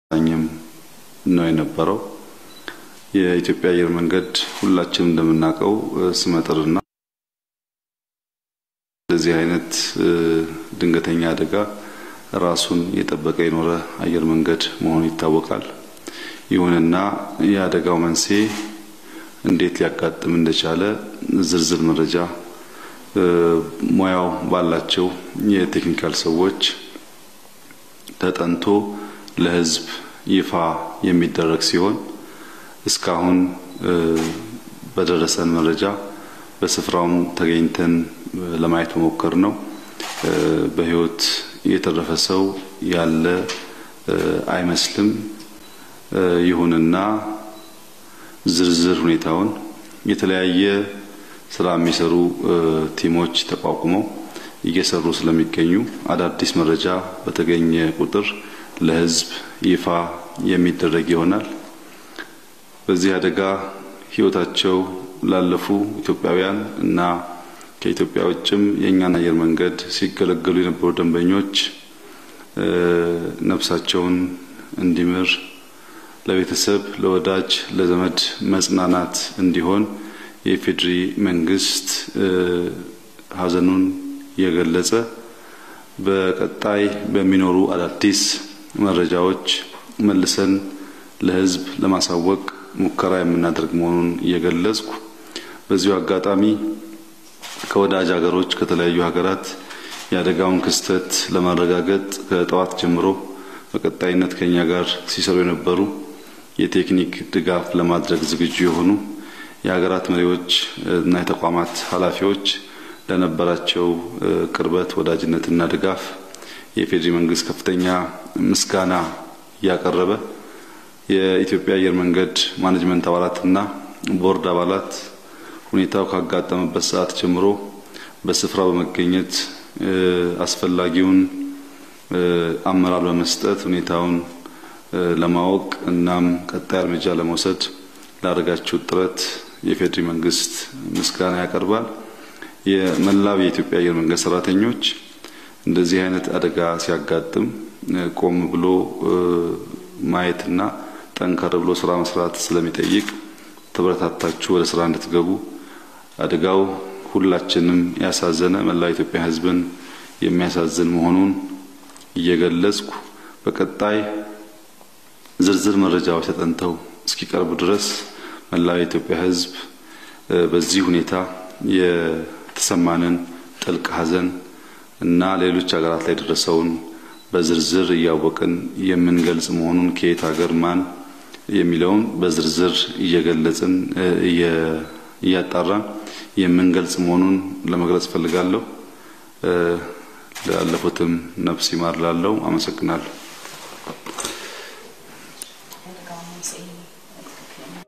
ኝም ነው የነበረው። የኢትዮጵያ አየር መንገድ ሁላችንም እንደምናውቀው ስመጥርና እንደዚህ አይነት ድንገተኛ አደጋ ራሱን የጠበቀ የኖረ አየር መንገድ መሆኑ ይታወቃል። ይሁንና የአደጋው መንስኤ እንዴት ሊያጋጥም እንደቻለ ዝርዝር መረጃ ሙያው ባላቸው የቴክኒካል ሰዎች ተጠንቶ ለሕዝብ ይፋ የሚደረግ ሲሆን እስካሁን በደረሰን መረጃ በስፍራውም ተገኝተን ለማየት መሞከር ነው። በሕይወት የተረፈ ሰው ያለ አይመስልም። ይሁንና ዝርዝር ሁኔታውን የተለያየ ስራ የሚሰሩ ቲሞች ተቋቁመው እየሰሩ ስለሚገኙ አዳዲስ መረጃ በተገኘ ቁጥር ለሕዝብ ይፋ የሚደረግ ይሆናል። በዚህ አደጋ ሕይወታቸው ላለፉ ኢትዮጵያውያን እና ከኢትዮጵያ ውጭም የእኛን አየር መንገድ ሲገለገሉ የነበሩ ደንበኞች ነፍሳቸውን እንዲምር ለቤተሰብ፣ ለወዳጅ፣ ለዘመድ መጽናናት እንዲሆን የኢፌዴሪ መንግስት ሐዘኑን የገለጸ በቀጣይ በሚኖሩ አዳዲስ መረጃዎች መልሰን ለሕዝብ ለማሳወቅ ሙከራ የምናደርግ መሆኑን እየገለጽኩ በዚሁ አጋጣሚ ከወዳጅ ሀገሮች ከተለያዩ ሀገራት የአደጋውን ክስተት ለማረጋገጥ ከጠዋት ጀምሮ በቀጣይነት ከኛ ጋር ሲሰሩ የነበሩ የቴክኒክ ድጋፍ ለማድረግ ዝግጁ የሆኑ የሀገራት መሪዎች እና የተቋማት ኃላፊዎች ለነበራቸው ቅርበት፣ ወዳጅነትና ድጋፍ የኢፌዴሪ መንግስት ከፍተኛ ምስጋና እያቀረበ የኢትዮጵያ አየር መንገድ ማኔጅመንት አባላትና ቦርድ አባላት ሁኔታው ካጋጠመበት ሰዓት ጀምሮ በስፍራው በመገኘት አስፈላጊውን አመራር በመስጠት ሁኔታውን ለማወቅ እናም ቀጣይ እርምጃ ለመውሰድ ላደረጋችሁት ጥረት የኢፌዴሪ መንግስት ምስጋና ያቀርባል። የመላው የኢትዮጵያ አየር መንገድ ሰራተኞች እንደዚህ አይነት አደጋ ሲያጋጥም ቆም ብሎ ማየትና ጠንከር ብሎ ስራ መስራት ስለሚጠይቅ ተበረታታችሁ ወደ ስራ እንድትገቡ አደጋው ሁላችንም ያሳዘነ መላው ኢትዮጵያ ሕዝብን የሚያሳዝን መሆኑን እየገለጽኩ በቀጣይ ዝርዝር መረጃዎች ተጠንተው እስኪቀርቡ ድረስ መላው የኢትዮጵያ ሕዝብ በዚህ ሁኔታ የተሰማንን ጥልቅ ሐዘን እና ሌሎች ሀገራት ላይ የደረሰውን በዝርዝር እያወቅን የምንገልጽ መሆኑን ከየት ሀገር ማን የሚለውን በዝርዝር እየገለጽን እያጣራን የምንገልጽ መሆኑን ለመግለጽ እፈልጋለሁ። ላለፉትም ነፍስ ይማር ላለው አመሰግናለሁ።